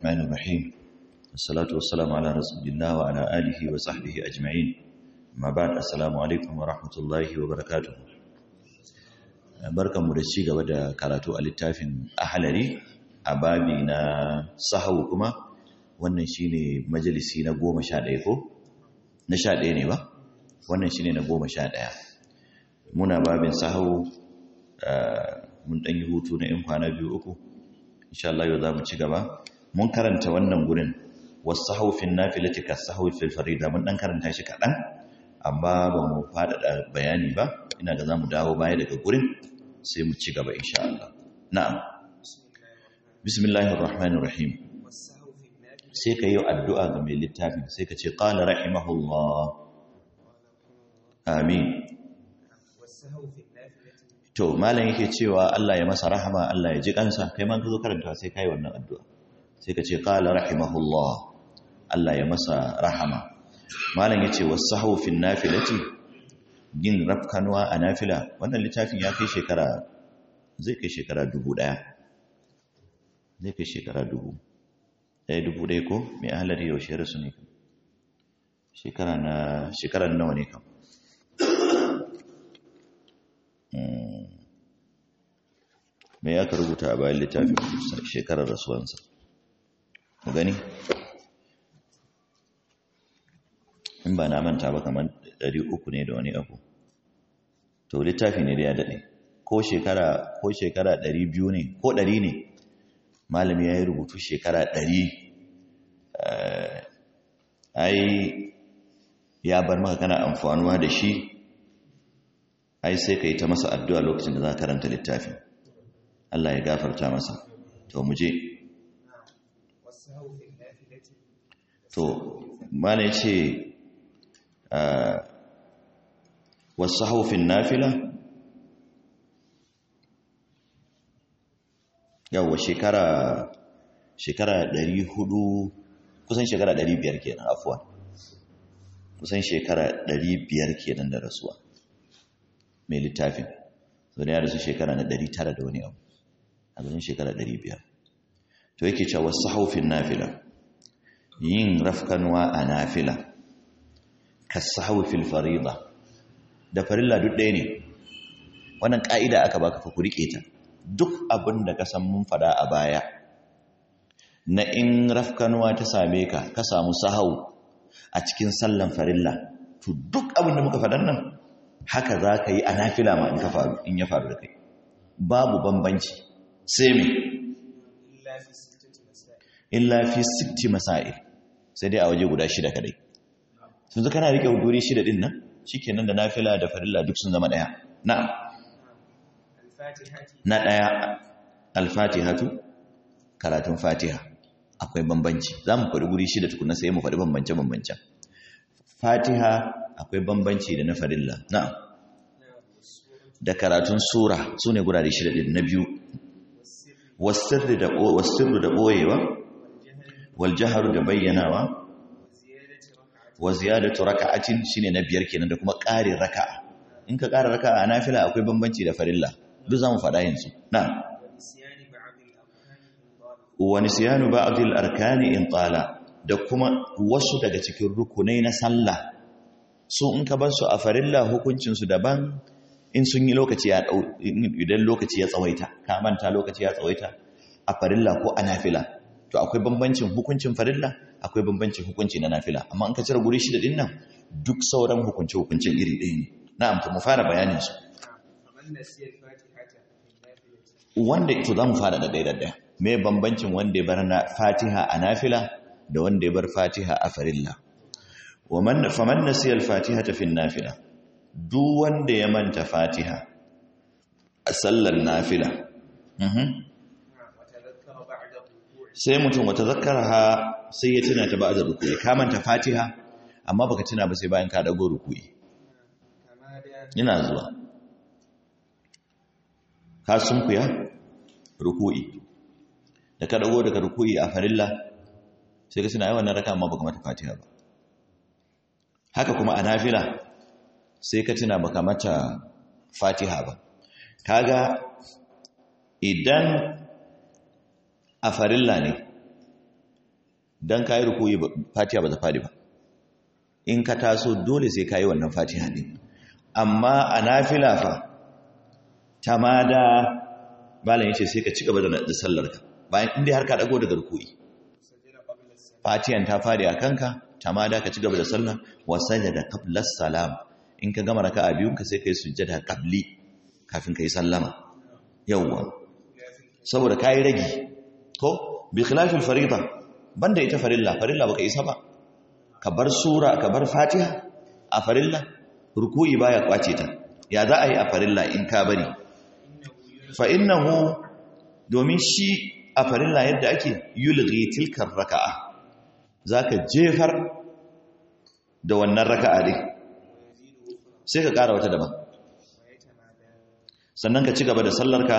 الرحمن الرحيم الصلاة والسلام على رسول الله وعلى آله وصحبه أجمعين ما بعد السلام عليكم ورحمة الله وبركاته barkan mu da ci gaba da karatu a littafin ahalari a babi na sahau kuma wannan shine majalisi na goma sha ɗaya ko na sha ɗaya ne ba wannan shine na goma sha ɗaya muna babin sahau mun ɗan yi hutu na ‘yan kwana biyu uku insha Allah yau za mu ci gaba mun karanta wannan gurin wasu haufin na filatika sahaufin farida mun ɗan karanta shi kaɗan amma ba mu faɗaɗa bayani ba ina ga za mu dawo baya daga gurin sai mu ci gaba insha Allah na'am bismillahir rahmanir rahim sai ka yi addu'a ga mai littafin sai ka ce qala rahimahullah amin to malam yake cewa Allah ya masa rahama Allah ya ji kansa kai man ka zo karanta sai kai wannan addu'a sai ka ce qala rahimahullah Allah ya masa rahama malam yace wasahu fi nafilati yin rafkanwa a nafila wannan littafin ya kai shekara zai kai shekara dubu daya zai kai shekara dubu ɗaya dubu ɗaya ko mai ahalari yaushe rasu ne shekara na shekarar nawa ne kam me ya ka rubuta a bayan littafin shekarar rasuwansa mu gani in ba na manta ba kamar uku ne da wani abu to littafi ne da ya daɗe ko shekara ko shekara biyu ne ko ɗari ne malami ya yi rubutu shekara ɗari ai ya bar maka kana amfanuwa da shi ai sai ka yi ta masa addu'a lokacin da za ka karanta littafin Allah ya gafarta masa to mu je to mana ya ce wasu haufin nafila yawa shekara shekara ɗari hudu kusan shekara ɗari biyar kenan afuwa kusan shekara ɗari biyar kenan da rasuwa mai littafin so da ya rasu shekara na ɗari tara da wani abu a ganin shekara ɗari biyar to yake cewa wasu haufin nafila yin rafkanwa a nafila ka haufin farida da farilla duk ɗaya ne wannan ƙa'ida aka baka fa ku riƙe ta duk abin da ka san mun fada a baya na in rafkanuwa ta same ka ka samu sahau a cikin sallan farilla to duk abin da muka faɗan nan haka za ka yi a nafila ma in ka faru in ya faru da kai babu bambanci sai me illa fi sitti masail sai dai a waje guda shida kadai sun zaka kana rike guri shida din nan shikenan da nafila da farilla duk sun zama daya na'am na ɗaya alfatihatu karatun fatiha akwai bambanci za mu faɗi guri shida tukuna sai mu faɗi bambance-bambancen fatiha akwai bambanci da na farilla na da karatun sura su ne gurare shida ɗin na biyu wasirru da ɓoyewa waljaharu da bayyanawa wa ziyadatu raka'atin shine na biyar kenan da kuma ƙarin raka'a in ka ƙara raka'a a nafila akwai bambanci da farilla duk za mu faɗa yanzu na wani siyanu ba abdul arkani in tsala da kuma wasu daga cikin rukunai na sallah su in ka ban su a farilla hukuncinsu daban in sun yi lokaci ya ɗau idan lokaci ya tsawaita ka manta lokaci ya tsawaita a farilla ko a nafila to akwai bambancin hukuncin farilla akwai bambancin hukunci na nafila amma in ka cire guri shida din nan duk sauran hukunce hukuncin iri ɗaya ne na'am to mu fara bayanin su wanda ito za mu fara da ɗaya ɗaya mai bambancin wanda ya bar na fatiha a nafila da wanda ya bar fatiha a farilla faman na siyar fatiha ta fin nafila duk wanda ya manta fatiha a sallar nafila sai mutum wata zakara ha sai ya tuna ta ba da rukui ka manta fatiha amma baka tuna ba sai bayan ka dago rukui ina zuwa ka sunkuya ruku'i da ka dago daga ruku'i a farilla sai ka suna yi wannan raka amma baka mata fatiha ba haka kuma a nafila sai ka tuna baka mata fatiha ba kaga idan a farilla ne dan kai ruku'i fatiha ba ta fadi ba in ka taso dole sai kai wannan fatiha din amma a nafila fa tamada malam yace sai ka ci gaba da sallarka bayan inda har ka dago daga ruku'i fatihan ta fadi a kanka tamada ka ci gaba da sallah wa sajada qabla salam in ka gama raka'a biyun ka sai kai sujjada qabli kafin kai sallama yawwa saboda kai ragi ko bi khilafil fariida banda ita farilla farilla baka isa ba ka bar sura ka bar fatiha a farilla ruku'i baya kwace ta ya za a yi a farilla in ka bari fa innahu domin shi a farilla yadda ake yulghi tilkar raka'a zaka jefar da wannan raka'a din sai ka ƙara wata daban sannan ka ci gaba da sallarka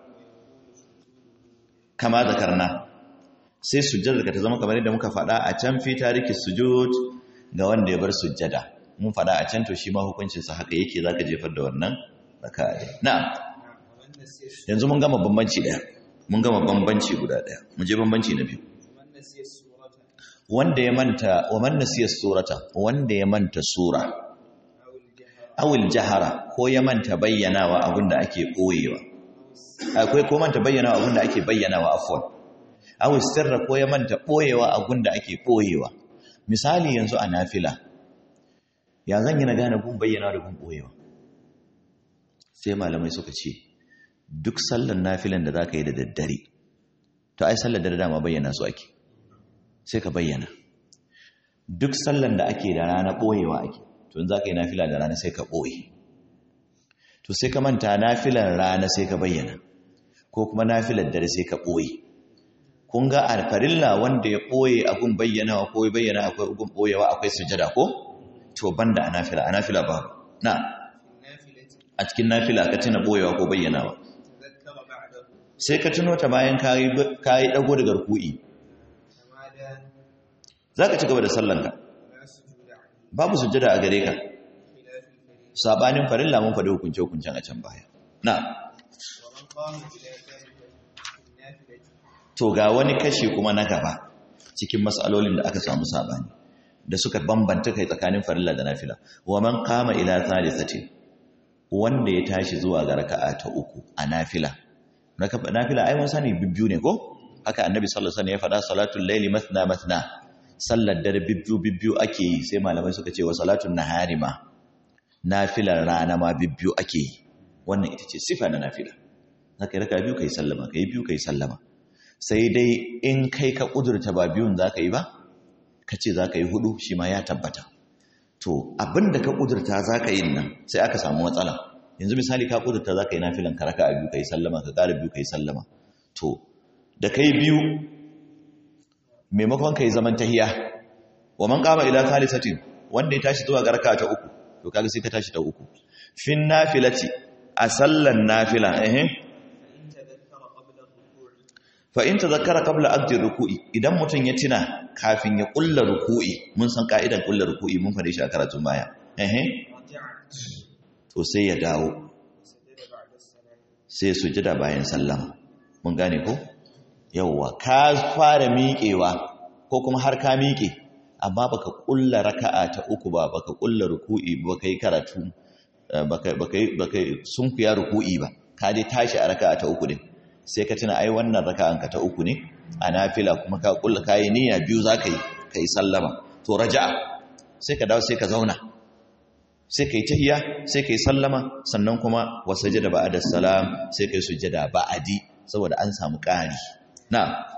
kama da karna sai sujjadar ka ta zama kamar yadda muka faɗa a can fi tariki sujud ga wanda ya bar sujjada mun faɗa a can to shi ma hukuncinsa haka yake za ka jefar da wannan raka'a din na'am yanzu mun gama bambanci ɗaya mun gama bambanci guda ɗaya mu je bambanci na biyu wanda ya manta wa man nasiya surata wanda ya manta sura awil jahara ko ya manta bayyanawa abinda ake koyewa akwai ko manta bayyanawa abinda ake bayyanawa afwan awil sirra ko ya manta boyewa abinda ake boyewa misali yanzu a nafila ya zan yi na gane gun bayyanawa da gun boyewa sai malamai suka ce duk sallar nafilan da zaka yi da daddare to ai sallar da dama bayyana su ake sai ka bayyana duk sallan da ake da rana ɓoyewa ake to in za ka yi nafila da rana sai ka ɓoye to sai ka manta nafilar rana sai ka bayyana ko kuma nafilar dare sai ka ɓoye kun ga a farilla wanda ya ɓoye abun bayyanawa ko bayyana akwai abun ɓoyewa akwai sujada ko to banda a nafila a nafila ba na a cikin nafila ka tuna ɓoyewa ko bayyanawa sai ka tuno ta bayan ka yi ɗago daga ruku'i za ka ci gaba da sallanka babu sujjada a gare ka sabanin farilla mun faɗi hukunce-hukuncen a can baya na to ga wani kashi kuma na gaba cikin matsalolin da aka samu sabani da suka bambanta kai tsakanin farilla da nafila wa man qama ila thalithati wanda ya tashi zuwa ga raka'a ta uku a nafila nafila ai mun sani bibbiyu ne ko haka annabi sallallahu alaihi wasallam ya faɗa salatul layli mathna mathna sallar dare bibbiyu bibbiyu ake yi sai malamai suka ce wa salatun nahari ma nafilar rana ma bibbiyu ake yi wannan ita ce sifa na nafila zaka yi raka biyu kai sallama kai biyu kai sallama sai dai in kai ka kudurta ba biyun zaka yi ba ka ce zaka yi hudu shi ma ya tabbata to abinda ka kudurta zaka yi nan sai aka samu matsala yanzu misali ka kudurta zaka yi nafilan ka raka biyu kai sallama ka ƙara biyu kai sallama to da kai biyu maimakon kai zaman tahiya wa man qama ila thalithatin wanda ya tashi zuwa ga raka ta uku to kaga sai ka tashi ta uku fin nafilati a sallan nafila eh fa in tadhakkara qabla aqdi ruku'i idan mutun ya tina kafin ya kulla ruku'i mun san ka'idan kulla ruku'i mun fade shi a karatun baya eh to sai ya dawo sai sujada bayan sallama mun gane ko yawwa ka fara miƙewa ko kuma har ka miƙe amma baka kulla raka'a ta uku ba baka kulla ruku'i ba kai karatu baka baka baka sunkuya ruku'i ba ka dai tashi a raka'a ta uku din sai ka tuna ai wannan raka'an ka ta uku ne a nafila kuma ka kulla kai niyya biyu zaka yi kai sallama to raja'a sai ka dawo sai ka zauna sai kai tahiyya sai kai sallama sannan kuma wasajada ba'da salam sai kai sujada ba'adi saboda an samu ƙari na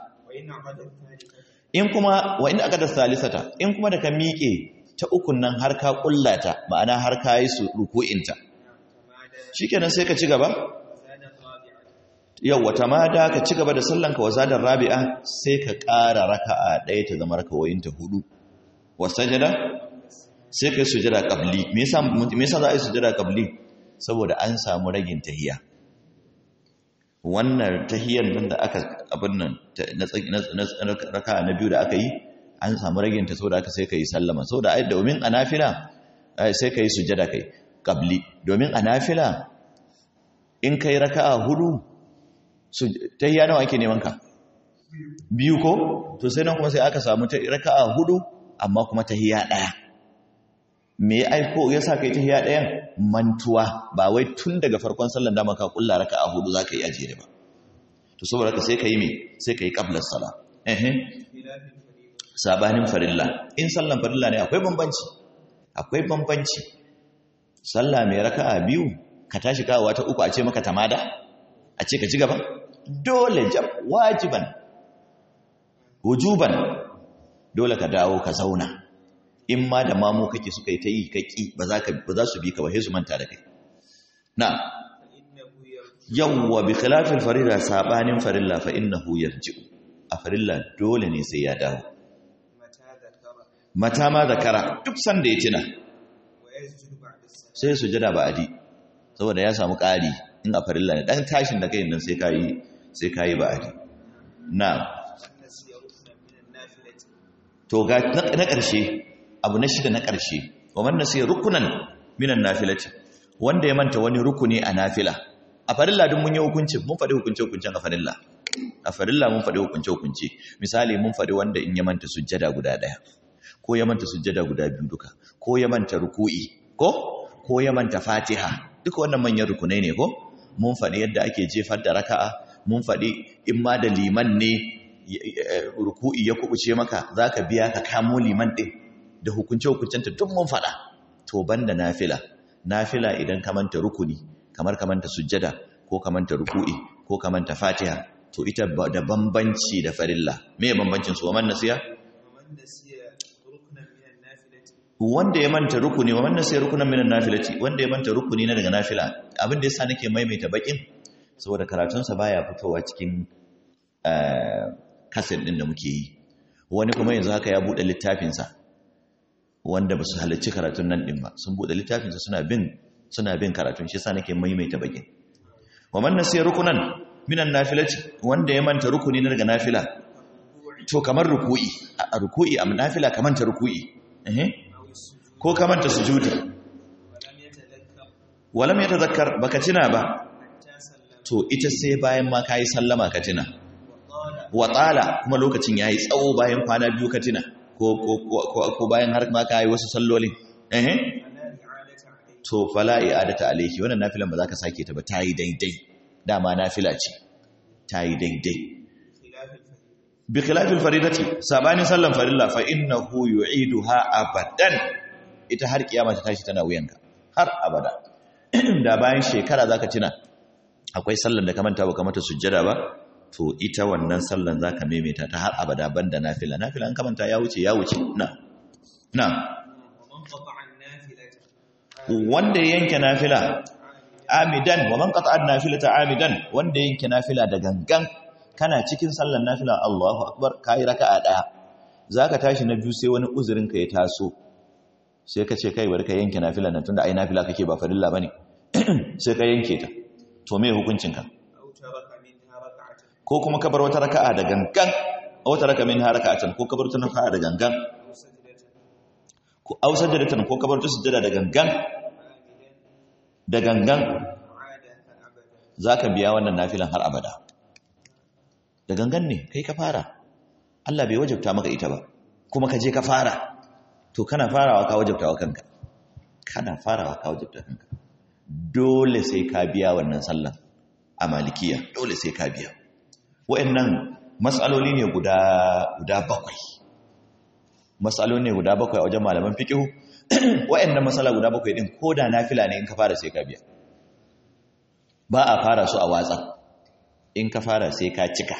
in kuma wa in aka da salisata in kuma da ka miƙe ta ukun nan har ka kullata ma'ana har ka yi su ruku'inta shikenan sai ka ci gaba yau wata mada ka ci gaba da sallanka wa zadar rabi'a sai ka ƙara raka'a ɗaya ta zama rakawoyinta hudu wa sajada sai ka yi sujada qabli me yasa me yasa za a yi sujada qabli saboda an samu ragin tahiyya wannan tahiyyar nan da aka abin nan na raka na biyu da aka yi an samu raginta sau da aka sai ka yi sallama sau da domin a nafila sai ka yi sujada kai ƙabli domin a nafila in ka yi raka a hudu tahiyya nawa ake neman ka biyu ko to sai nan kuma sai aka samu ta raka'a hudu amma kuma tahiyya daya me ya aiko ya sa kai tahiyya dayan mantuwa ba wai tun daga farkon sallar da maka kulla raka'a hudu zaka yi ajiye ba to saboda haka sai kai me sai kai qabla sala eh sabanin farilla in sallan farilla ne akwai bambanci akwai bambanci sallah mai raka'a biyu ka tashi kawowa ta uku a ce maka tamada a ce ka ci gaba dole jab wajiban wujuban dole ka dawo ka zauna in ma da mamu kake suka yi ta yi kaki ba za ka ba za su bi ka ba sai su manta da kai na yawwa bi khilafil farida sabanin farilla fa innahu yarji'u a farilla dole ne sai ya dawo mata ma zakara duk sanda ya tuna sai sujada ba adi saboda ya samu ƙari in a farilla ne dan tashin da kai nan sai kayi sai kayi ba adi na to ga na ƙarshe abu na shida na ƙarshe wa man nasiya rukunan minan nafilati wanda ya manta wani rukuni a nafila a farilla duk mun yi hukunci mun faɗi hukunce hukuncen a farilla a farilla mun faɗi hukunce hukunce misali mun faɗi wanda in ya manta sujjada guda ɗaya ko ya manta sujjada guda biyu duka ko ya manta ruku'i ko ko ya manta fatiha duka wannan manyan rukunai ne ko mun faɗi yadda ake jefar da raka'a mun faɗi in ma da liman ne ruku'i ya kubuce maka zaka biya ka kamo liman ɗin da hukunce hukuncenta duk mun faɗa to banda nafila nafila idan ka manta rukuni kamar ka manta sujjada ko ka manta ruku'i ko ka manta fatiha to ita da bambanci da farilla me bambancin su wa man nasiya wanda ya manta rukuni wa man nasiya rukunan minan nafilati wanda ya manta rukuni na daga nafila abin da yasa nake maimaita bakin saboda karatun sa baya fitowa cikin kaset din da muke yi wani kuma yanzu haka ya bude littafin sa wanda ba su halarci karatun nan ɗin ba sun buɗe littafinsa suna bin suna bin karatun shi sa nake maimaita bakin wa man nasiya rukunan minan nafilati wanda ya manta rukuni na daga nafila to kamar ruku'i a ruku'i a nafila kamar ta ruku'i eh ko kamar ta sujudi walam yatadhakkar baka tuna ba to ita sai bayan ma kai sallama ka tuna wa tsala kuma lokacin yayi tsawo bayan kwana biyu ka tuna ko bayan har ma ka yi wasu sallolin eh to fala i'adata alayhi wannan nafilan ba za ka sake ta ba ta yi daidai dama nafila ce ta yi daidai bi khilafil faridati sabanin sallan farilla fa innahu yu'iduha abadan ita har kiyama ta tashi tana wuyanka har abada da bayan shekara zaka tuna akwai sallan da ka manta ba ka mata sujjada ba to ita wannan sallan zaka maimaita ta har abada banda nafila nafila an kamanta ya wuce ya wuce na na wanda ya yanke nafila amidan wa man qata'a nafilata amidan wanda ya yanke nafila da gangan kana cikin sallan nafila Allahu akbar kai raka'a daya zaka tashi na biyu sai wani uzurin ka ya taso sai ka ce kai bari ka yanke nafila nan tunda ai nafila kake ba farilla bane sai ka yanke ta to me hukuncin ka ko kuma kabar wata raka'a da gangan wata raka min harakatan ko kabar wata raka'a da gangan ko aw sajdatan ko kabar wata sujjada da gangan da gangan zaka biya wannan nafilan har abada da gangan ne kai ka fara Allah bai wajabta maka ita ba kuma ka je ka fara to kana farawa ka wajabta wa kanka kana farawa ka wajabta kanka dole sai ka biya wannan sallan a malikiya dole sai ka biya wa'annan matsaloli ne guda guda bakwai matsaloli ne guda bakwai a wajen malaman fiqh wa'annan matsala guda bakwai din koda nafila ne in ka fara sai ka biya ba a fara su a watsa in ka fara sai ka cika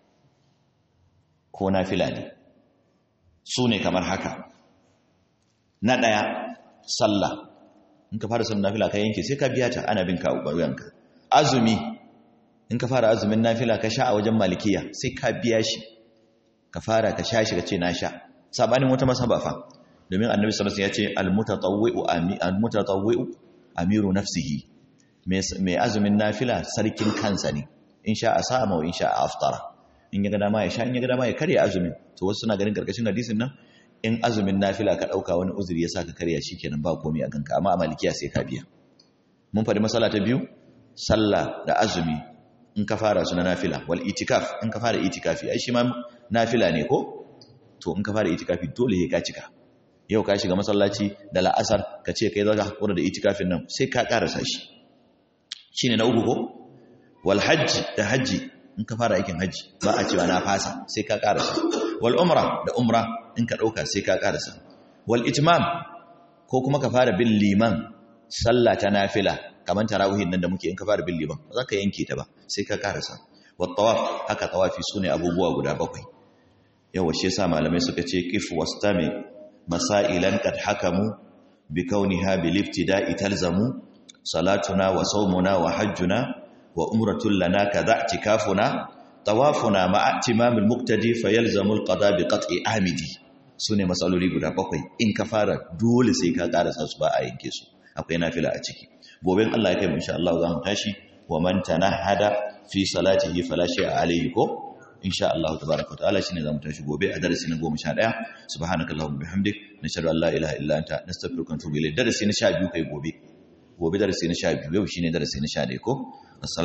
ko nafila ne su ne kamar haka na ɗaya sallah in ka fara sallah nafila ka yanke sai ka biya ta ana bin ka wuyanka azumi in ka fara azumin nafila ka sha a wajen malikiya sai ka biya shi ka fara ka sha shi ka ce na sha sabanin wata masaba fa domin annabi sallallahu alaihi wasallam ya ce almutatawwi'u almutatawwi'u amiru nafsihi mai azumin nafila sarkin kansa ne in sha a sama in sha a aftara in ya ga dama ya sha in ya ga dama ya karya azumin to wasu suna ganin karkashin hadisin nan in azumin nafila ka dauka wani uzuri ya saka karya shikenan ba komai a ganka amma a malikiya sai ka biya mun faɗi masala ta biyu sallah da azumi in ka fara su na nafila wal itikaf in ka fara itikafi ai shi ma nafila ne ko to in ka fara itikafi dole ka cika yau ka shiga masallaci da la'asar ka ce kai zaka hakura da itikafin nan sai ka karasa shi shine na uku ko wal hajji da hajji in ka fara aikin hajji ba a cewa na fasa sai ka karasa wal umra da umra in ka dauka sai ka karasa wal itmam ko kuma ka fara bin liman sallah ta nafila kamar tarawihin nan da muke in ka fara bin liman ba za ka yanke ta ba sai ka karasa wat tawaf haka tawafi sune abubuwa guda bakwai yawa shi yasa malamai suka ce qif wastami masailan qad hakamu bi kauniha bil ibtida'i talzamu salatuna wa sawmuna wa hajjuna wa umratul lana kadha i'tikafuna tawafuna ma'a timamil muqtadi fayalzamu al qada bi qat'i amidi sune masaloli guda bakwai in ka fara dole sai ka karasa su ba a yanke su akwai nafila a ciki gobe Allah ya kai mu insha Allah za mu tashi wa man tanahada fi salatihi fala shay'a alayhi ko insha Allah tabaaraka wa ta'ala shine zamu tashi gobe a darasi na 11 subhanakallahumma bihamdik nashhadu an la ilaha illa anta nastaghfiruka wa natubu ilayk darasi na 12 kai gobe gobe darasi na 12 yau shine darasi na 11 ko